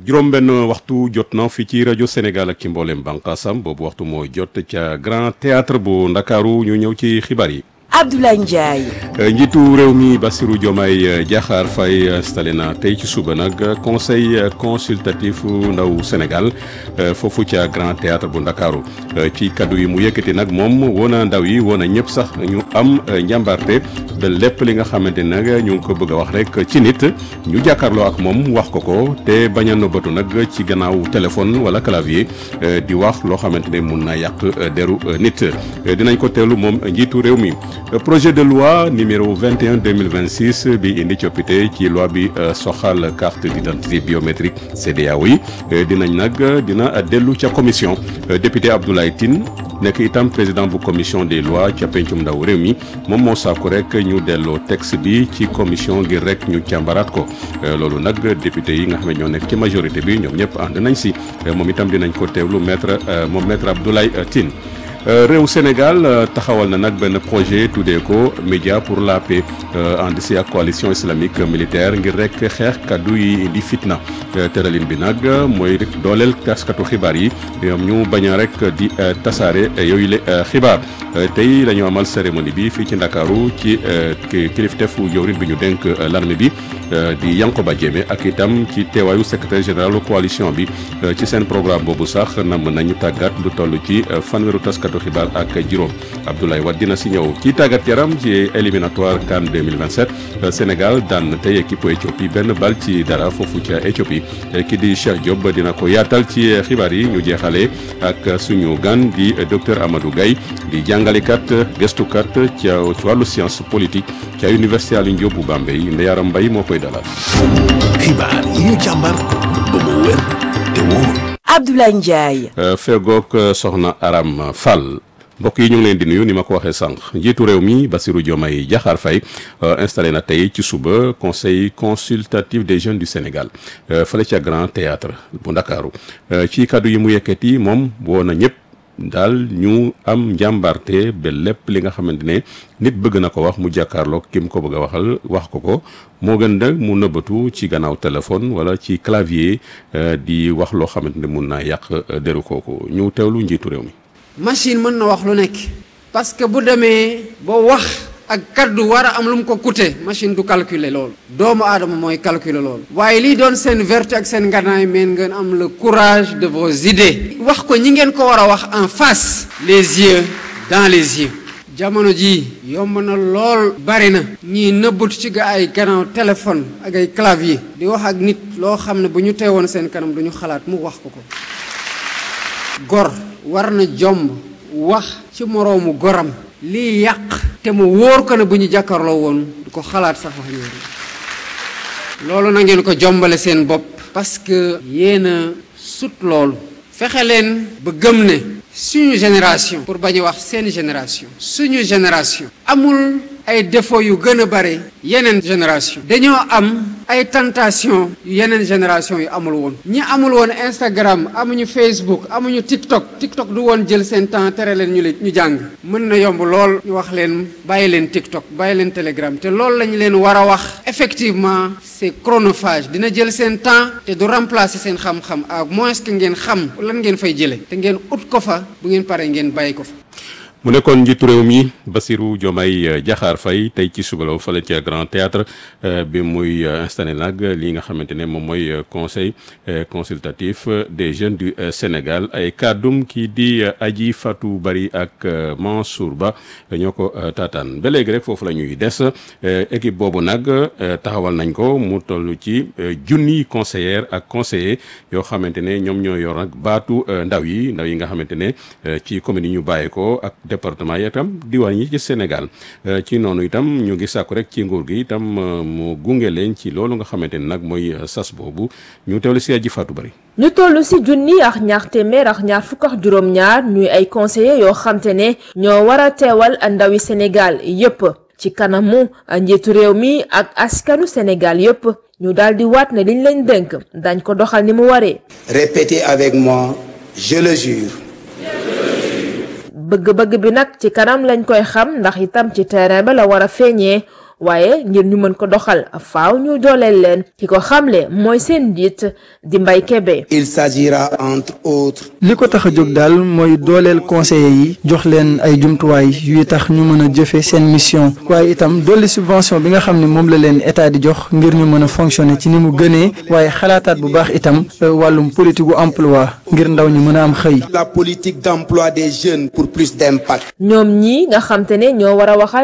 juróom-benn waxtu jot na fi ci rajo Sénégal ak ci mboolem bànqaasam boobu waxtu mooy jot ca Grand Théâtre bu Ndakaaru ñu ñëw ci xibaar yi. Abdoulaye Ndiaye. njiitu réew mi Bassirou Diomaye Diakhar Faye installé na tey ci suba nag conseil consultatif ndaw Sénégal foofu ca Grand Théâtre bu Ndakaaru ci kaddu yi mu yëkkati nag moom woona ndaw yi woona ñëpp sax ñu am njàmbarte ba lépp li nga xamante nag ñu ngi ko bëgg a wax rek ci nit ñu jàkkaarloo ak moom wax ko ko te bañ a nëbbatu nag ci gannaaw téléphone wala clavier di wax loo xamante ne mun na yàq deru nit dinañ ko teelu moom njiitu réew mi. projet de loi numéro 21 2026 bi indi coppite ci loi bi soxal carte d'identité biométrique CEDEAO yi dinañ nag dina dellu ca commission député Abdoulaye Tine nekk itam président bu commission des lois ca pencum ndaw réew mi moom moo sàkku rek ñu delloo texte bi ci commission ngir rek ñu càmbaraat ko loolu nag député yi nga xam ne ñoo nekk ci majorité bi ñoom ñëpp ànd nañ si moom itam dinañ ko teewlu maître moom maître Abdoulaye Tine réew Sénégal taxawal na nag benn projet tuddee ko média pour la paix ànd si ak coalition islamique militaire ngir rek xeex kaddu yi indi fitna tëralin bi nag mooy rek dooleel taskatu xibaar yi ñoom ñu bañ a rek di tasaare yooyu le xibaar tey dañoo amal cérémonie bi fii ci Ndakaaru ci kiliftefu jawrin bi ñu dénk l'armée bi di Yankoba Diémé ak itam ci teewaayu secrétaire général coalition bi ci seen programme boobu sax nam nañu tàggat lu toll ci fanweeru taskatu xibaar ak juróom Abdoulaye Wade dina si ñëw ci tàggat yaram ci éliminatoire CAN 2027 Sénégal daan tey équipe Éthiopie benn bal ci dara foofu ca Éthiopie ki di Cheikh Diop dina ko yaatal ci xibaar yi ñu jeexalee ak suñu gan di docteur Amadou Gaye di jàngalekat gëstukat ci wàllu science politique ca université Alioune Diop bu Bambey Ndeyaram Mbaye moo koy dalal. xibaar yi ñu càmbar ba mu wér te wóor. Abdoulaye Ndiaye. fegook soxna Aram Fall mbokk yi ñu ngi leen di nuyu ni ma ko waxee sànq njiitu réew mi Bassirou Diomaye Diakhar Faye installé na tey ci suba conseil consultatif des jeunes du Sénégal fële ca Grand Théâtre bu Ndakaaru ci kaddu yi mu yëkkati moom woo na ñëpp daal ñu am njàmbarte ba lépp li nga xamante ne nit bëgg na ko wax mu jàkkaarloog ki mu ko bëgg a waxal wax ko ko moo gën nag mu nëbbatu ci gannaaw téléphone wala ci clavier di wax loo xamante ne mun naa yàq deru kooku ñu teewlu njiitu réew mi. machine mën na wax lu nekk parce que bu demee ba wax ak kaddu war a am lu mu ko coûter machine du calculer loolu doomu aadama mooy calculer loolu waaye lii doon seen vertu ak seen nganaay meen ngeen am le courage de vos idées wax ko ñi ngeen ko war a wax en face les yeux dans les yeux jamono jii yomb na lool bari na ñii nëbbatu ci ga ay gannaaw téléphone ak ay clavier di wax ak nit loo xam ne bu ñu teewoon seen kanam du ñu xalaat mu wax ko ko gor war na jomb wax ci moroomu goram lii yàq te mu wóor ko ne bu ñu jàkkaarloo woon du ko xalaat sax wax ñooñu loolu na ngeen ko jombale seen bopp parce que yéen a sut loolu fexe leen ba gëm ne suñu génération pour bañ a wax seen génération suñu génération amul ay défauts yu gën a bare yeneen génération dañoo am ay tentation yu yeneen génération yu amul woon ñi amul woon Instagram amuñu Facebook amuñu TikTok TikTok du woon jël seen temps tere leen ñu ñu jàng mën na yomb lool ñu wax leen bàyyi leen TikTok bàyyi leen Telegram te loolu lañu leen war a wax effectivement c'est chronophage dina jël seen temps te du remplacer seen xam-xam à moins que ngeen xam lan ngeen fay jëlee te ngeen ut ko fa bu ngeen paree ngeen bàyyi ko fa. mu nekkoon njiitu réew mi Bassirou Diomaye Diakhar Faye tey ci suba la fële ca Grand Théâtre bi muy installé nag lii nga xamante ne moom mooy conseil consultatif des jeunes du Sénégal ay kàddum kii di Aji Fatou Bari ak Mansour Ba ñoo ko taataan ba léegi rek foofu la ñuy des équipe boobu nag taxawal nañ ko mu toll ci junni conseillère ak conseiller yoo xamante ne ñoom ñoo yor nag baatu ndaw yi ndaw yi nga xamante ne ci commune yi ñu bàyyee ko ak département yi itam diwaan yi ci Sénégal ci noonu itam ñu ngi sàkku rek ci nguur gi itam mu gunge leen ci loolu nga xamante ne nag mooy sas boobu ñu teewlu si aji Fatou Bari ñu toll si junni ak ñaar téeméer ak ñaar fukk ak juróom-ñaar ñuy ay conseillers yoo xamte ne ñoo war a teewal ndawi Sénégal yépp ci kanamu njiitu réew mi ak askanu Sénégal yépp ñu daal di waat ne liñ leen dénk dañ ko doxal ni mu waree. Répétez avec moi, je le jure. bëgg-bëgg bi nag ci kanam lañ koy xam ndax itam ci terrain ba la war a feeñee waaye ngir ñu mën ko doxal faaw ñu dooleel leen ki ko xamle mooy seen njiit di Mbay Kebe Il s'agira entre autres li ko tax a jóg daal mooy dooleel conseillers yi jox leen ay jumtuwaay yuy tax ñu mën a jëfe seen mission waaye itam dolli subvention bi nga xam ne moom la leen état di jox ngir ñu mën a fonctionner ci ni mu gënee waaye xalaataat bu baax itam wàllum politique gu emploi ngir ndaw ñi mën a am xëy. la politique d'emploi des jeunes pour plus d'impact. ñoom ñi nga xam te ne ñoo war a waxal